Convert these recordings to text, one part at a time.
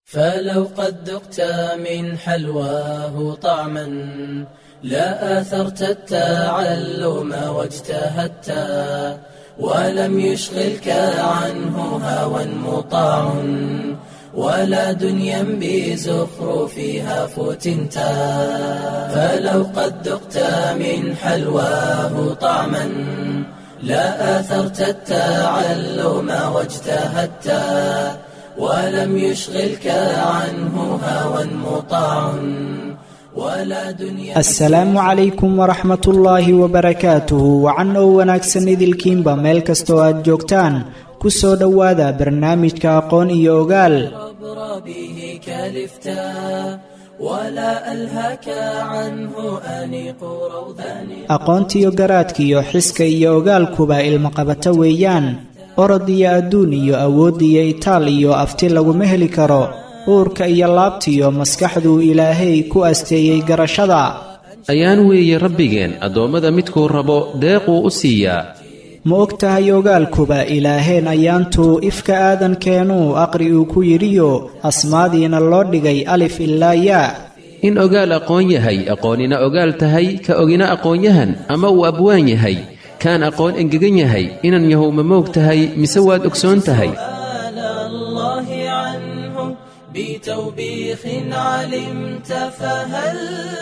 فلو قد ذقت من حلواه طعما لا آثرت التعلم واجتهدت ولم يشغلك عنه هوى مطاع ولا دنيا بزخرفها فتنت فلو قد ذقت من حلواه طعما لا آثرت التعلم واجتهدت ولم يشغلك عنه هوى مطاع ولا دنيا asalaamu calaykum waraxmat ullaahi wabarakaatuhu wacan oo wanaagsan idilkiinba meel kastoo aad joogtaan ku soo dhowaada barnaamijka aqoon iyo ogaal عبر به كلفتا ولا ألهك عنه أنيق روضان aqoontiyo garaadkiyo xiska iyo ogaalkuba ilmaqabato weeyaan orod iyo adduun iyo awood iyo itaal iyo afti laguma heli karo uurka iyo laabtiyo maskaxduu ilaahay ku asteeyey garashada ayaan weeye rabbigeen addoommada midkuu rabo deequu u siiyaa ma og tahay ogaalkuba ilaaheen ayaantuu ifka aadankeenuu aqri uu ku yidhiyo asmaadiina loo dhigay alif ilaa yaa in ogaal aqoon yahay aqoonina ogaal tahay ka ogina aqoonyahan ama uu abwaan yahay kaan aqoon engegan yahay inan yahow ma moog tahay mise waad ogsoon tahay سؤال الله عنه بتوبيخ علمت فهل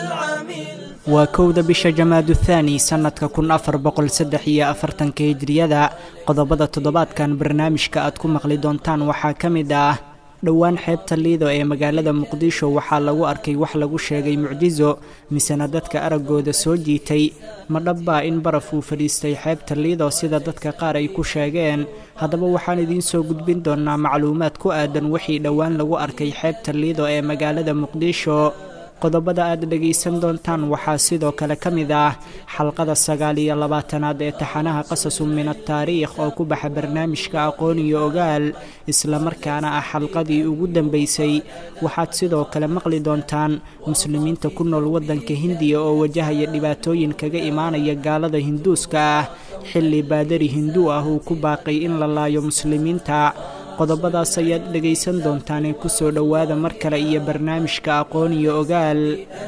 عمل waa kowda bisha jamaadu thaani sannadka kun afar boqol saddex iyo afartanka hijriyada qodobada toddobaadkan barnaamijka aad ku maqli doontaan waxaa ka mid ah dhowaan xeebta liido ee magaalada muqdisho waxaa lagu arkay wax lagu sheegay mucjiso misena dadka araggooda soo jiitay ma dhabbaa in baraf uu fadhiistay xeebta liido sida dadka qaar ay ku sheegeen haddaba waxaan idiin soo gudbin doonaa macluumaad ku aadan wixii dhowaan lagu arkay xeebta liido ee magaalada muqdisho qodobada aad dhegaysan doontaan waxaa sidoo kale ka mid ah xalqada sagaal iyo labaatanaad ee taxanaha qasasun min ataariikh oo ku baxa barnaamijka aqoon iyo ogaal islamarkaana ah xalqadii ugu dambaysay waxaad sidoo kale maqli doontaan muslimiinta ku nool waddanka hindiya oo wajahaya dhibaatooyin kaga imaanaya gaalada hinduuska ah xilli baadari hinduu ah uu ku baaqay in la laayo muslimiinta qodobadaas ayaad dhegaysan doontaanee ku soo dhowaada mar kale iyo barnaamijka aqoon iyo ogaal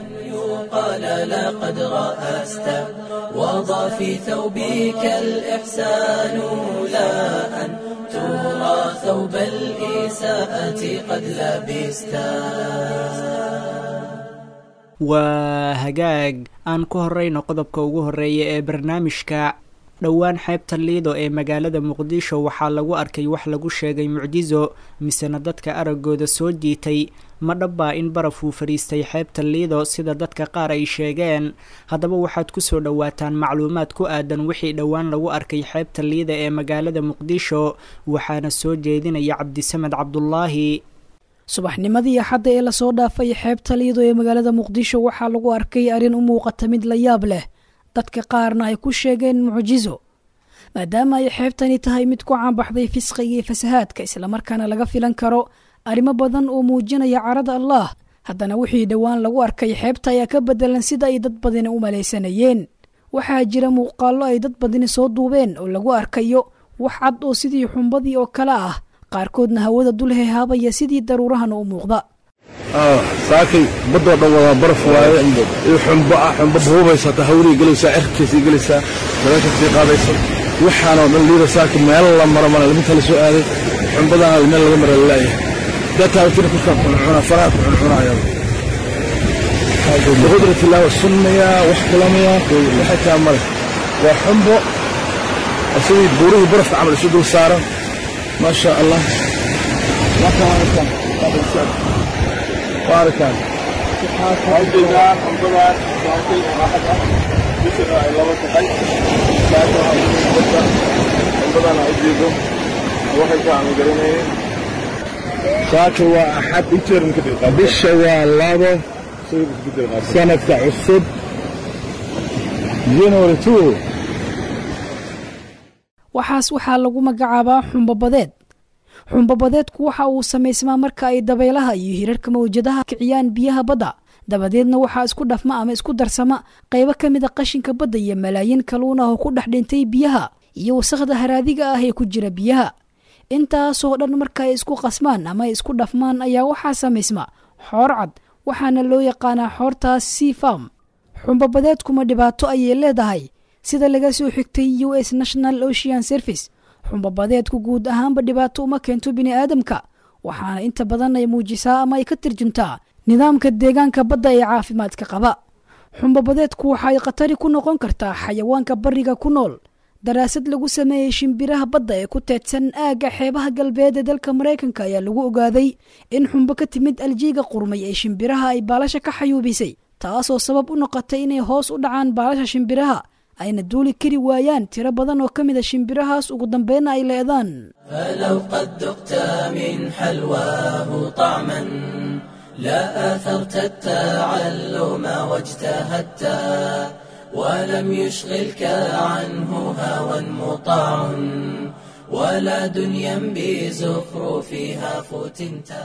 يقال لقد رأست وضع في ثوبك الإحسان لا أن ترى ثوب الإساءة قد لبستا waa hagaag aan ku horrayno qodobka ugu horreeya ee barnaamijka dhowaan xeebta liido ee magaalada muqdisho waxaa lagu arkay wax lagu sheegay mucjiso misena dadka araggooda soo jiitay ma dhabbaa in baraf uu fadhiistay xeebta liido sida dadka qaar ay sheegeen haddaba waxaad ku soo dhowaataan macluumaad ku aadan wixii dhowaan lagu arkay xeebta liida ee magaalada muqdisho waxaana soo jeedinaya cabdisamed cabdulaahi subaxnimadii axadda ee lasoo dhaafay xeebta liido ee magaalada muqdisho waxaa lagu arkay arrin u muuqata mid la yaab leh dadka qaarna ay ku sheegeen mucjiso maadaama ay xeebtani tahay mid ku caanbaxday fisqiga iyo fasahaadka islamarkaana laga filan karo arrimo badan oo muujinaya carada allah haddana wixii dhowaan lagu arkay xeebta ayaa ka bedelan sida ay dad badani u malaysanayeen waxaa jira muuqaallo ay dad badani soo duubeen oo lagu arkayo wax cad oo sidii xumbadii oo kale ah qaarkoodna hawada dul hehaabaya sidii daruurahana u muuqda saakay baddoo dhan wadaa baraf waaye iyo xumbo ah xumbo buubaysata hawlii gelaysaa cirkiisii gelaysaa dabeesha sii qaadaysa waxaanoo dhan liida saaka meel la maro mana liminta la soo aaday xumbadaana meel laga mara lalaaya dataa jira kuskaa cuncuna faraha ku cuncunaya biqudrat illah sunnaya wax kulamaya waxay taa male waa xumbo sidii buurihii barafka camal isu dul saaran ما شاء الله بارك saaka waa axad bisha waa labo sanadka cusub january two waxaas waxaa lagu magacaabaa xumbobadeed xumbobadeedku waxa uu samaysmaa marka ay dabaylaha iyo hirarka mawjadaha kiciyaan biyaha badda dabadeedna waxaa isku dhafma ama isku darsama qaybo ka mid a qashinka badda iyo malaayiin kaluun ah oo ku dhex dhintay biyaha iyo wasakhda haraadiga ah ee ku jira biyaha intaasoo dhan marka ay isku qasmaan ama ay isku dhafmaan ayaa waxaa samaysma xoor cad waxaana loo yaqaanaa xoortaas sea farm xumbabadeedkuma dhibaato ayay leedahay sida laga soo xigtay u s national ocean service xumbabadeedku guud ahaanba dhibaato uma keento bini'aadamka waxaana inta badan ay muujisaa ama ay ka tarjuntaa nidaamka deegaanka badda ee caafimaadka qaba xumbabadeedku waxa ay khatari ku noqon kartaa xayawaanka bariga ku nool daraasad lagu sameeyey shimbiraha badda ee ku teedsan aagga xeebaha galbeed ee dalka maraykanka ayaa lagu ogaaday in xumbo ka timid aljiiga qurmay ee shimbiraha ay baalasha ka xayuubisay taasoo sabab u noqotay inay hoos u dhacaan baalasha shimbiraha ayna duuli kari waayaan tiro badan oo ka mida shimbirahaas ugu dambeynna ay leedaan فلو قد ذقت من حلواه طعما لا آثرت التعلم واجتهدت ولم يشغلك عنه هوى مطاع ولا دنيا بزخرفها فتنتا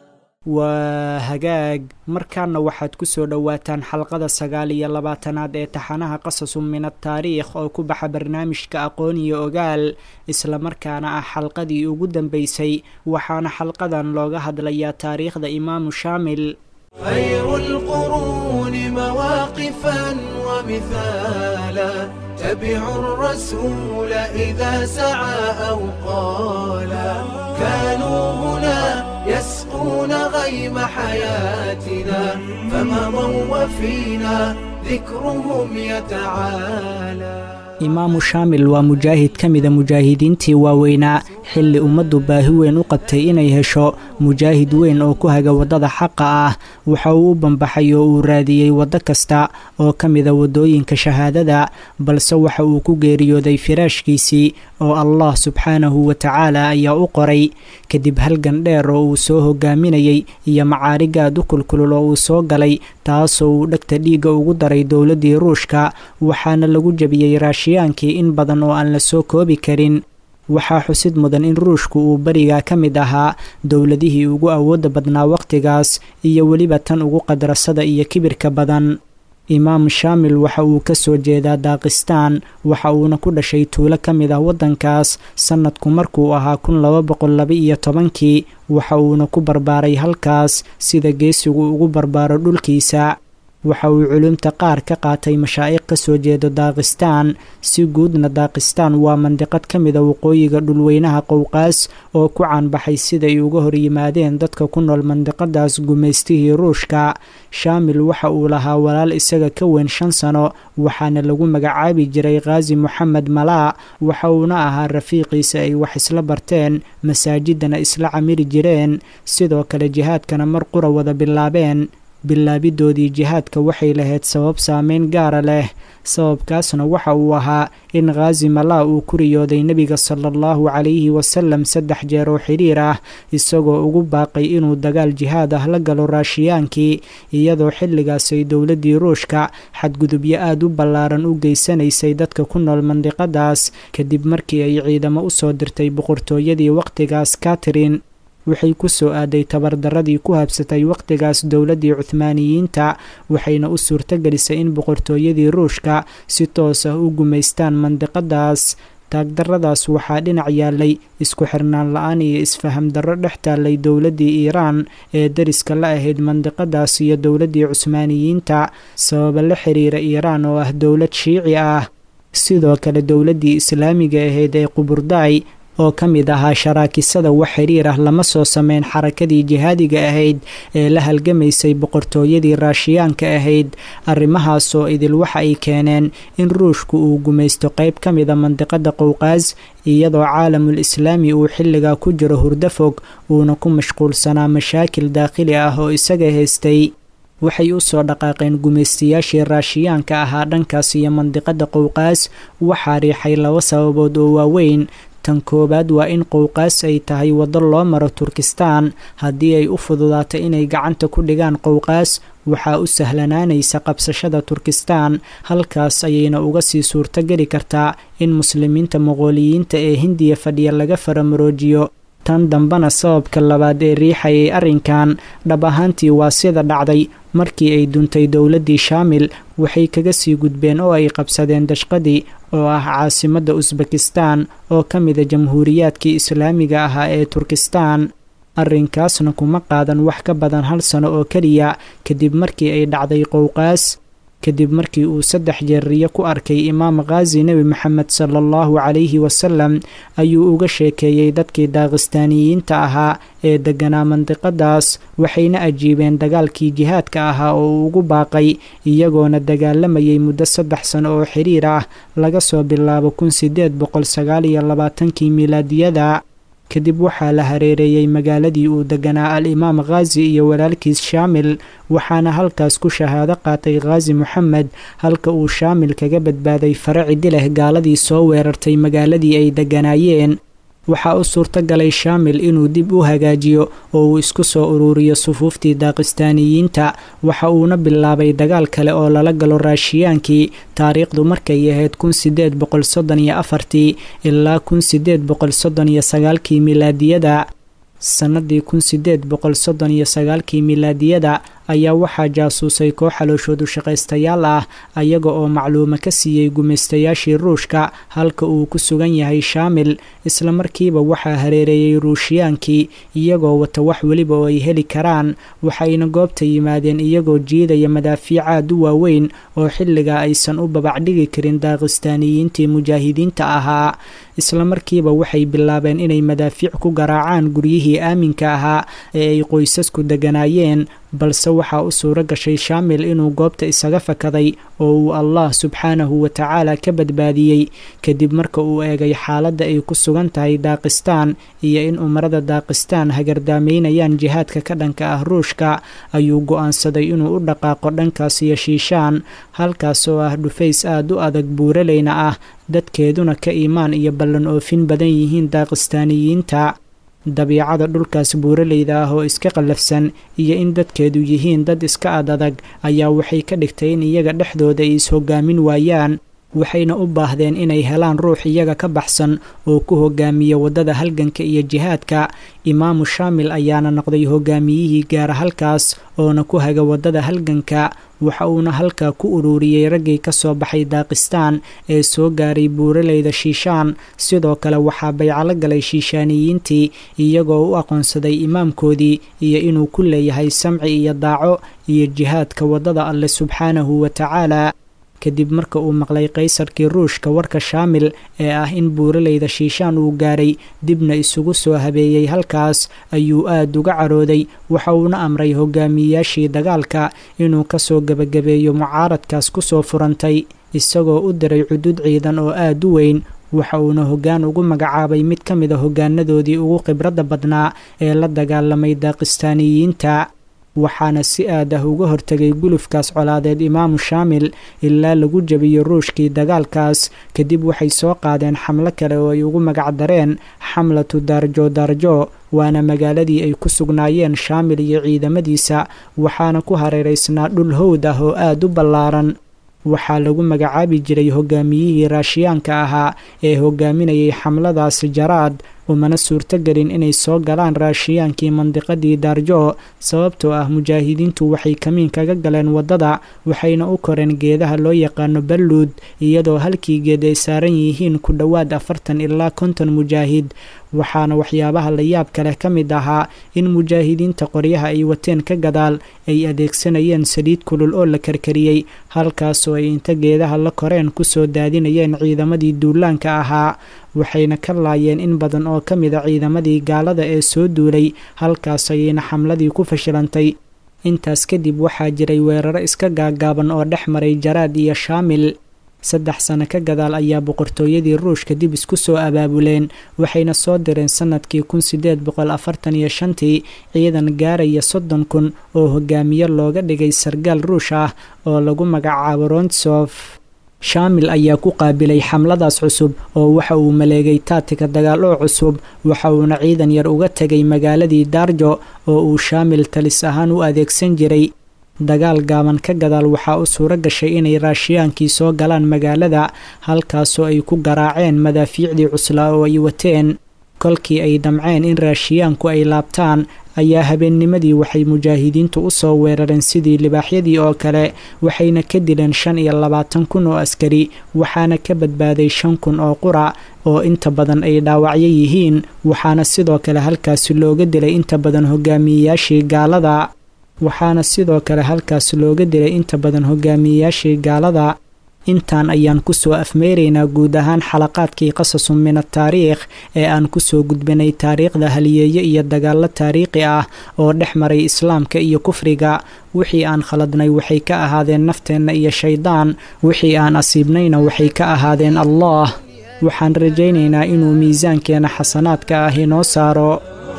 waa hagaag markaana waxaad ku soo dhowaataan xalqada sagaal iyo labaatanaad ee taxanaha qasasu min ataariikh oo ku baxa barnaamijka aqoon iyo ogaal islamarkaana ah xalqadii ugu dambeysay waxaana xalqadan looga hadlayaa taariikhda imaamu shaamil خير القرون مواقفا ومثالا تبع الرسول إذا سعى أو قالا كانوا هنا يسقون غيم حياتنا فمضوا وفينا ذكرهم يتعالى imaamu shaamil waa mujaahid ka mida mujaahidiintii waaweynaa xilli ummaddu baahi weyn u qabtay inay hesho mujaahid weyn oo ku haga waddada xaqa ah waxa uu u bambaxay oo uu raadiyey waddo kasta oo ka mida waddooyinka shahaadada balse waxa uu ku geeriyooday firaashkiisii oo allah subxaanahu wa tacaala ayaa u qoray kadib halgan dheer oo uu soo hogaaminayey iyo macaarigaad u kulkulul oo uu soo galay taasoo uu dhegta dhiigga ugu daray dowladdii ruushka waxaana lagu jebiyey raashiyaankii in badan oo aan la soo koobi karin waxaa xusid mudan in ruushku uu berigaa ka mid ahaa dowladihii ugu awoodda badnaa wakhtigaas iyo weliba tan ugu qadrasada iyo kibirka badan imaam shaamil waxa uu ka soo jeedaa daakistaan waxa uuna ku dhashay tuulo ka mid ah waddankaas sannadku markuu ahaa kun laba boqol laba iyo tobankii waxa uuna ku barbaaray halkaas sida geesigu ugu barbaaro dhulkiisa waxa uu culumta qaar ka qaatay mashaa'iq ka soo jeedo daakistaan si guudna daakistaan waa mandiqad ka mida waqooyiga dhulweynaha qowqaas oo ku caanbaxay siday uga hor yimaadeen dadka ku nool mandiqadaas gumaystihii ruushka shaamil waxa uu lahaa walaal isaga ka weyn shan sano waxaana lagu magacaabi jiray khaasi moxamed malaa waxa uuna ahaa rafiiqiisa ay wax isla barteen masaajidana isla camiri jireen sidoo kale jihaadkana mar qura wada bilaabeen bilaabidoodii jihaadka waxay lahayd sabab saameyn gaara leh sababkaasna waxa uu ahaa in khaasi malaa uu ku riyooday nebiga sala allahu calayhi wasalam saddex jeer oo xidhiir ah isagoo ugu baaqay inuu dagaal jihaad ah la galo raashiyaankii iyadoo xilligaasay dowladdii ruushka xadgudubyo aad u ballaaran u geysanaysay dadka ku nool mandiqadaas kadib markii ay ciidamo u soo dirtay boqortooyadii wakhtigaas katrin waxay ku soo aaday tabardaradii ku habsatay wakhtigaas dowladdii cuhmaaniyiinta waxayna u suurtogelisay in boqortooyadii ruushka si toos ah u gumaystaan mandiqadaas taagdarradaas waxaa dhinac yaalay isku xirnaan la-aan iyo isfaham darro dhex taallay dowladdii iiraan ee dariska la ahayd mandiqadaas iyo dowladdii cusmaaniyiinta sababa la xiriira iiraan oo ah dowlad shiici ah sidoo kale dowladdii islaamiga ahayd ee quburdaay oo ka mid ahaa sharaakisada wax xiriir ah lama soo sameyn xarakadii jihaadiga ahayd ee la halgamaysay boqortooyadii raashiyaanka ahayd arrimahaasoo idil waxa ay keeneen in ruushku uu gumaysto qayb ka mida mandiqada qowqaas iyadoo caalamul islaami uu xilligaa ku jiro hurdo fog uuna ku mashquulsanaa mashaakil daakhili ah oo isaga haystay waxay u soo dhaqaaqeen gumaystayaashii raashiyaanka ahaa dhankaas iyo mandiqada qowqaas waxaa riixay laba sababood oo waaweyn tan koowaad waa in qowqaas ay tahay waddo loo maro turkistaan haddii ay u fududaato inay gacanta ku dhigaan qowqaas waxaa u sahlanaanaysa qabsashada turkistaan halkaas ayayna uga sii suurtogeli kartaa in muslimiinta moqooliyiinta ee hindiya fadhiya laga faramaroojiyo tan dambena sababka labaad ee riixayay arrinkan dhab ahaantii waa sida dhacday markii ay duntay dowladdii shaamil waxay kaga sii gudbeen oo ay qabsadeen dashqadii oo ah caasimadda usbekistan oo ka mida jamhuuriyaadkii islaamiga ahaa ee turkistan arrinkaasna kuma qaadan wax ka badan hal sano oo keliya kadib markii ay dhacday qowqaas kadib markii uu saddex jeer riyo ku arkay imaam khaazi nebi moxamed sala allahu calayhi wasalam ayuu uga sheekeeyey dadkii daaqistaaniyiinta ahaa ee degganaa mandiqadaas waxayna ajiibeen dagaalkii jihaadka ahaa oo uu ugu baaqay iyagoona dagaalamayay muddo saddex sano oo xiriir ah laga soo bilaabo kun sideed boqol sagaal iyo labaatankii milaadiyada kadib waxaa la hareereeyey magaaladii uu deganaa al-imaam khaazi iyo walaalkiis shaamil waxaana halkaas ku shahaado qaatay khaazi moxamed halka uu shaamil kaga badbaaday fare cidi leh gaaladii soo weerartay magaaladii ay deganaayeen waxaa u suurto galay shaamil inuu dib u hagaajiyo oo uu isku soo uruuriyo sufuuftii daaqistaaniyiinta waxa uuna bilaabay dagaal kale oo lala galo raashiyaankii taariikhdu markay ahayd kun sideed boqol soddon iyo afartii ilaa kun sideed boqol soddon iyo sagaalkii milaadiyada sannadii kun sideed boqol soddon iyo sagaalkii milaadiyada ayaa waxaa jaasuusay koox xalooshoodu shaqaystayaal ah ayaga oo macluumo ka siiyey gumaystayaashii ruushka halka uu ku sugan yahay shaamil islamarkiiba waxaa hareereeyey ruushiyaankii iyagoo wata wax weliba oo ay heli karaan waxayna goobta yimaadeen iyagoo jiidaya madaafiic aad u waaweyn oo xilligaa aysan u babacdhigi karin daaqistaaniyiintii mujaahidiinta ahaa islamarkiiba waxay bilaabeen inay madaafiic ku garaacaan guryihii aaminka ahaa ee ay qoysasku deganaayeen balse waxaa u suuro gashay shaamil inuu goobta isaga fakaday oo uu allah subxaanahu wa tacaala ka badbaadiyey kadib marka uu eegay xaaladda ay ku sugan tahay daaqistaan iyo in umarada daaqistaan hagardaamaynayaan jihaadka ka dhanka ah ruushka ayuu go'aansaday inuu u dhaqaaqo dhankaas iyo shiishaan halkaas oo ah dhufays aad u adag buuraleyna ah dadkeeduna ka iimaan iyo ballan oofin badan yihiin daaqistaaniyiinta dabiicada dhulkaas buuraleyda ah oo iska qallafsan iyo in dadkeedu yihiin dad iska ad adag ayaa waxay ka dhigtay in iyaga dhexdooda ay is-hogaamin waayaan waxayna u baahdeen inay helaan ruux iyaga ka baxsan oo ku hogaamiya waddada halganka iyo jihaadka imaamu shaamil ayaana noqday hogaamiyihii gaara halkaas oona ku haga waddada halganka waxa uuna halkaa ku ururiyey raggii ka soo baxay daaqistaan ee soo gaaray buuraleyda shiishaan sidoo kale waxaa baycalo galay shiishaaniyiintii iyagoo u aqoonsaday imaamkoodii iyo inuu ku leeyahay samci iyo daaco iyo jihaadka waddada alle subxaanahu wa tacaala kadib marka uu maqlay qaysarkii ruushka warka shaamil ee ah in buuraleyda shiishaan uu gaaray dibna isugu soo habeeyey halkaas ayuu aad uga carooday waxa uuna amray hogaamiyeyaashii dagaalka inuu ka soo gebagabeeyo mucaaradkaas ku soo furantay isagoo u diray cudud ciidan oo aad u weyn waxa uuna hoggaan ugu magacaabay mid ka mid a hoggaanadoodii ugu khibradda badnaa ee la dagaalamay daaqistaaniyiinta waxaana si aad ah uga hortegay gulufkaas colaadeed imaamu shaamil ilaa lagu jebiyo ruushkii dagaalkaas kadib waxay soo qaadeen xamlo kale oo ay ugu magac dareen xamlatu daarjo daarjo waana magaaladii ay ku sugnaayeen shaamil iyo ciidamadiisa waxaana ku hareeraysnaa dhul howd ah oo aad u ballaaran waxaa lagu magacaabi jiray hogaamiyihii raashiyaanka ahaa ee hogaaminayay xamladaas jaraad umana suurtogelin inay soo galaan raashiyaankii mandiqadii daarjo sababtoo ah mujaahidiintu waxay kamiin kaga galeen waddada waxayna u koreen geedaha loo yaqaano balluud iyadoo halkii geed ay saaran yihiin ku dhowaad afartan ilaa konton mujaahid waxaana waxyaabaha la yaabka leh ka mid ahaa in mujaahidiinta qoryaha ay wateen ka gadaal ay adeegsanayeen saliid kulul oo la karkariyey halkaasoo ay inta geedaha la koreen kusoo daadinayeen ciidamadii duulaanka ahaa waxayna ka laayeen in badan oo ka mid a ciidamadii gaalada ee soo duulay halkaas ayayna xamladii ku fashilantay intaas kadib waxaa jiray weeraro iska gaagaaban oo dhex maray jaraad iyo shaamil saddex sano ka gadaal ayaa boqortooyadii ruushka dib isku soo abaabuleen waxayna soo direen sanadkii kun sideed boqol afartan iyo shantii ciidan gaaraya soddon kun oo hogaamiye looga dhigay sargaal ruush ah oo lagu magacaabo rontsof shaamil ayaa ku qaabilay xamladaas cusub oo waxa uu maleegay taatika dagaal oo cusub waxa uuna ciidan yar uga tegay magaaladii daarjo oo uu shaamil talis ahaan u adeegsan jiray dagaal gaaban ka gadaal waxaa u suuro gashay inay raashiyaankii soo galaan magaalada halkaasoo ay ku garaaceen madaafiicdii cuslaa oo ay wateen kolkii ay damceen in raashiyaanku ay laabtaan ayaa habeennimadii waxay mujaahidiintu u soo weerareen sidii libaaxyadii oo kale waxayna ka dileen shan iyo labaatan kun oo askari waxaana ka badbaaday shan kun oo qura oo inta badan ay dhaawacyo yihiin waxaana sidoo kale halkaasi looga dilay inta badan hogaamiyeyaashii gaalada waxaana sidoo kale halkaasi looga dilay inta badan hogaamiyeyaashii gaalada intaan ayaan kusoo afmeeraynaa guud ahaan xalaqaadkii qasasun min ataariikh ee aan kusoo gudbinay taariikhda haliyeeye iyo dagaallo taariikhi ah oo dhex maray islaamka iyo kufriga wixii aan khaladnay waxay ka ahaadeen nafteenna iyo shaydaan wixii aan asiibnayna waxay ka ahaadeen allah waxaan rajaynaynaa inuu miisaankeena xasanaadka ah inoo saaro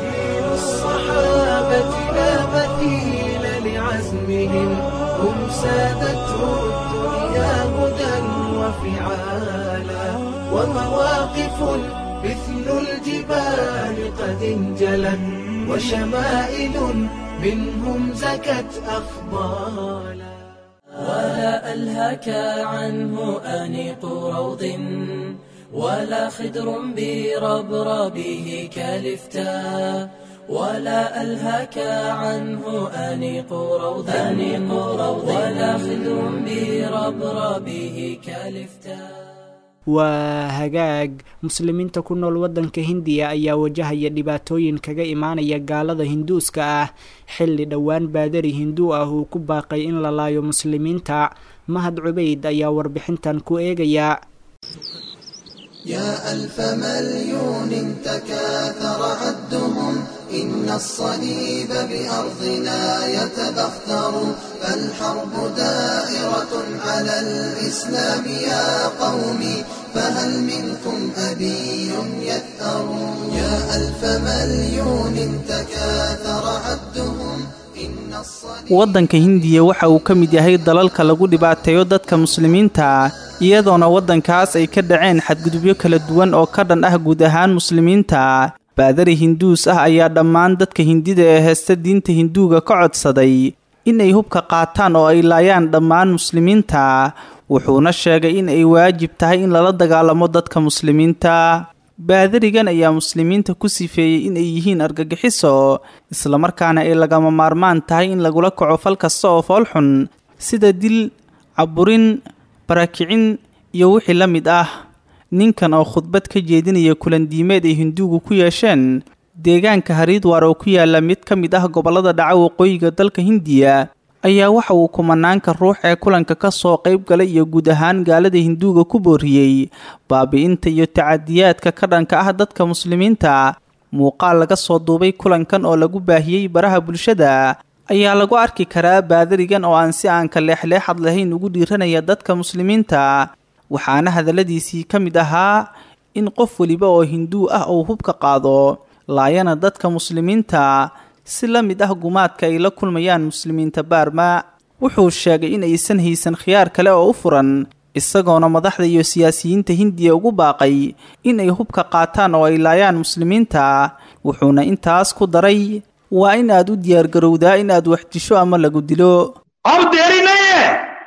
الصحابة لا مثيل لعزمهم هم سادته الدنيا هدى وفعالا ومواقف مثل الجبال قد انجلت وشمائل منهم زكت أفضالا ولا ألهك عنه أنيق روض ولا خدر بربربه كالفتا ولا ألهك عنه أنيق روض أنيق روض ولا خدر بربربه كالفتا waa hagaag muslimiinta ku nool waddanka hindiya ayaa wajahaya dhibaatooyin kaga imaanaya gaalada hinduuska ah xilli dhowaan baadari hinduu ah uu ku baaqay in la laayo muslimiinta mahad cubayd ayaa warbixintan ku eegaya يا ألف مليون تكاثر عدهم إن الصليب بأرضنا يتبختر فالحرب دائرة على الإسلام يا قومي فهل منكم أبي يثأر يا ألف مليون تكاثر عدهم إن الصليب waddanka hindiya waxa uu ka mid yahay dalalka lagu dhibaateeyo dadka muslimiinta iyadoona waddankaas ay ka dhaceen xadgudubyo kala duwan oo ka dhan ah guud ahaan muslimiinta baadari hinduus ah ayaa dhammaan dadka hindida ee heesta diinta hinduuga ka codsaday inay hubka qaataan oo ay laayaan dhammaan muslimiinta wuxuuna sheegay in ay waajib tahay in lala dagaalamo dadka muslimiinta baadarigan ayaa muslimiinta ku sifeeyey in ay yihiin argagixiso islamarkaana ay lagama maarmaan tahay in lagula kaco fal kasta oo foolxun sida dil caburin barakicin iyo wixii la mid ah ninkan oo khudbad ka jeedinaya kulandiimeed ay hinduugu ku yeesheen deegaanka hariidwar oo ku yaala mid ka mid ah gobollada dhaca waqooyiga dalka hindiya ayaa waxa uu kumanaanka ruux ee kulanka ka soo qayb galay iyo guud ahaan gaalada hinduuga ku booriyey baabi'inta iyo tacadiyaadka ka dhanka ah dadka muslimiinta muuqaal laga soo duubay kulankan oo lagu baahiyey baraha bulshada ayaa lagu arki karaa baadarigan oo aan si aan ka leexleexad lahayn ugu dhiiranaya dadka muslimiinta waxaana hadalladiisii ka mid ahaa in qof weliba oo hinduu ah uu hubka qaado laayana dadka muslimiinta si la mid ah gumaadka ay la kulmayaan muslimiinta baarma wuxuu sheegay in aysan haysan khiyaar kale oo u furan isagoona madaxda iyo siyaasiyiinta hindiya ugu baaqay in ay hubka qaataan oo ay laayaan muslimiinta wuxuuna intaas ku daray waa in aad u diyaargarowdaa in aad wax disho ama lagu dilo अब देरी नहीं है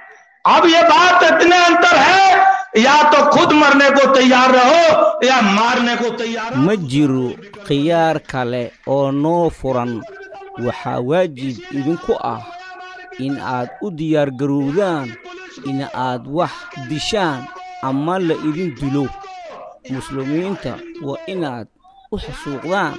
अब ये बात इतने अंतर है या तो खुद मरने को तैयार रहो या मारने को तैयार रहो ma jiro khiyaar kale oo noo furan waxaa waajib idinku ah in aad u diyaargarowdaan in aad wax dishaan ama la idin dilo muslimiinta waa inaad u xasuuqdaan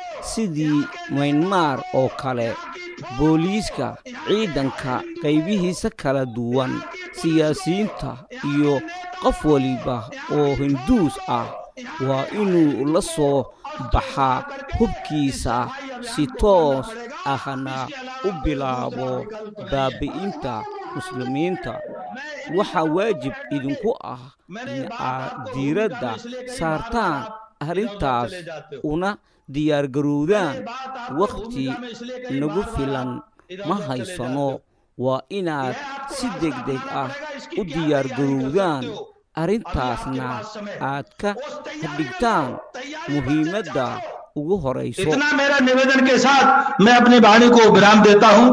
sidii maynmaar oo kale booliiska ciidanka qaybihiisa kala duwan siyaasiyiinta iyo qof waliba oo hinduus ah waa inuu la soo baxaa hubkiisa si toos ahna u bilaabo baabi'inta muslimiinta waxaa waajib idinku ah in aad diiradda saartaan arrintaas una diyaargarowdaan wakhti nagu filan ma haysano waa inaad si degdeg ah u diyaargarowdaan arrintaasna aad ka dhigtaan muhiimadda ugu horayso इतना मेरा निवेदन के साथ मैं अपनी वाणी को विराम देता हूं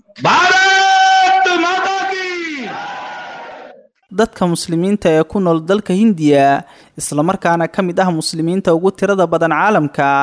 भारत माता की dadka muslimiinta ee ku nool dalka hindiya islamarkaana ka mid ah muslimiinta ugu tirada badan caalamka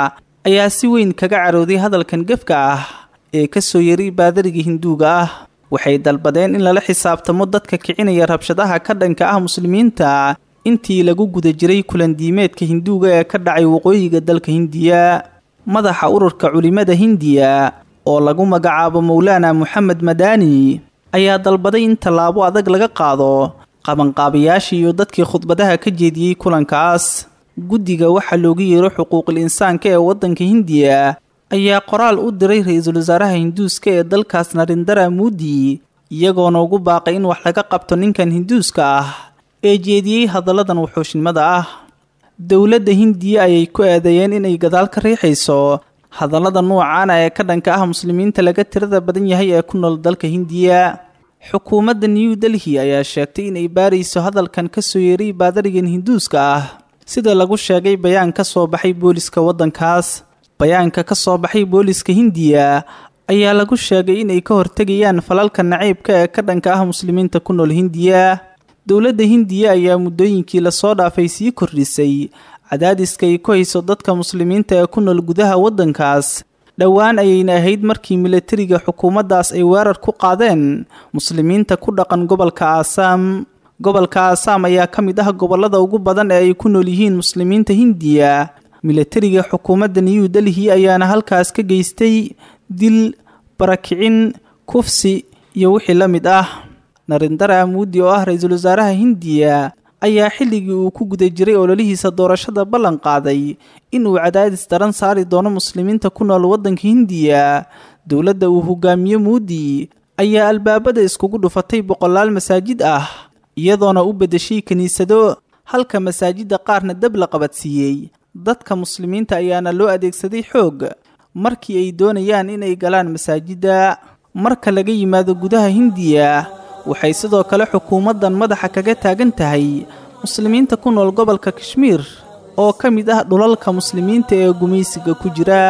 ayaa si weyn kaga carooday hadalkan gefka ah ee ka soo yeray baadariga hinduuga ah waxay dalbadeen in lala xisaabtamo dadka kicinaya rabshadaha ka dhanka ah muslimiinta intii lagu guda jiray kulandiimeedka hinduuga ee ka dhacay waqooyiga dalka hindiya madaxa ururka culimada hindiya oo lagu magacaabo mowlaana moxamed madaani ayaa dalbaday in tallaabo adag laga qaado qabanqaabayaashii iyo dadkii khudbadaha ka jeediyey kulankaas guddiga waxaa loogu yeero xuquuqul insaanka ee waddanka hindiya ayaa qoraal u diray ra-iisul wasaaraha hinduuska ee dalkaas narindara muudi iyagoona ugu baaqay in wax laga qabto ninkan hinduuska ah ee jeediyey hadalladan wuxuushnimada ah dowladda hindiya ayay ku eedeeyeen inay gadaal ka riixayso hadallada nuucaana ee ka dhanka ah muslimiinta laga tirada badan yahay ee ku nool dalka hindiya xukuumadda new delhi ayaa sheegtay inay baarayso hadalkan ka soo yeeray baadarigan hinduuska ah sida lagu sheegay bayaan ka soo baxay booliska waddankaas bayaanka ka soo baxay booliska hindiya ayaa lagu sheegay inay ka hortegayaan falalka naciibka ee ka dhanka ah muslimiinta ku nool hindiya dowladda hindiya ayaa muddooyinkii lasoo dhaafay sii kordhisay cadaadiska ay ku hayso dadka muslimiinta ee ku nool gudaha waddankaas dhowaan ayayna ahayd markii milatariga xukuumaddaas ay weerar ku qaadeen muslimiinta ku dhaqan gobolka aasaam gobolka aasaam ayaa ka mid ah gobollada ugu badan ee ay ku nool yihiin muslimiinta hindiya milatariga xukuumadda new delhi ayaana halkaas ka geystay dil barakicin kufsi iyo wixii la mid ah narindara muudi oo ah ra-iisul wasaaraha hindiya ayaa xilligii uu ku guda jiray ololihiisa doorashada ballan qaaday inuu cadaadis daran saari doono muslimiinta ku nool waddanka hindiya dowladda uu hogaamiye muudi ayaa albaabada iskugu dhufatay boqolaal masaajid ah iyadoona u beddeshay kiniisado halka masaajidda qaarna dab la qabadsiiyey dadka muslimiinta ayaana loo adeegsaday xoog markii ay doonayaan inay galaan masaajidda marka laga yimaado gudaha hindiya waxay sidoo kale xukuumaddan madaxa kaga taagan tahay muslimiinta ku nool gobolka kashmiir oo ka mid ah dhulalka muslimiinta ee gumaysiga ku jira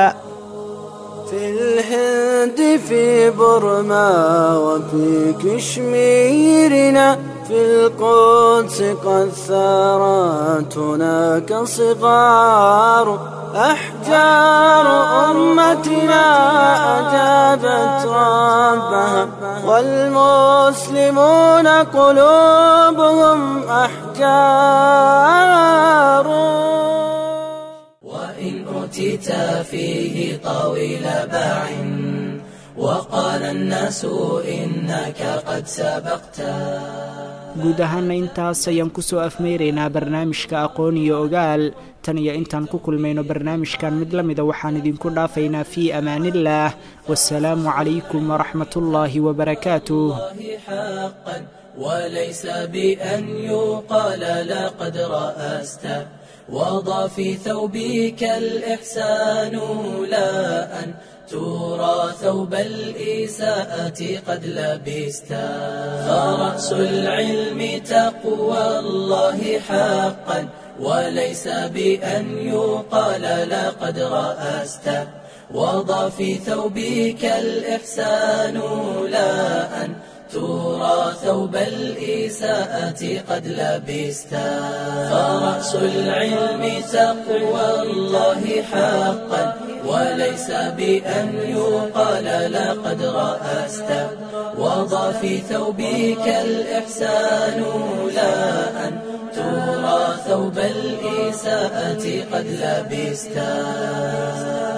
في الهند في برما وفي كشميرنا في القدس قد ثارت هناك صغار أحجار أمتنا أجابت ربها والمسلمون قلوبهم أحجار وإن أوتيت فيه طويل باع وقال الناس إنك قد سبقت guud ahaana intaas ayaan ku soo afmeyraynaa barnaamijka aqoon iyo ogaal tan iyo intaan ku kulmayno barnaamijkan mid la mida waxaan idinku dhaafaynaa fii amaaniillaah wasalaamu calaykum waraxmatullaahi wabarakaatuh حقا وليس بأن يقال لقد رأست وضع في ثوبك الإحسان لا أن ترى ثوب الإساءة قد لبست فرأس العلم تقوى الله حقا وليس بأن يقال لقد رأست وضع في ثوبك الإحسان لا أن ترى ثوب الإساءة قد لبست فرأس العلم تقوى الله حقا وليس بأن يقال لقد رأست وضع في ثوبك الإحسان لا أن ترى ثوب الإساءة قد لبست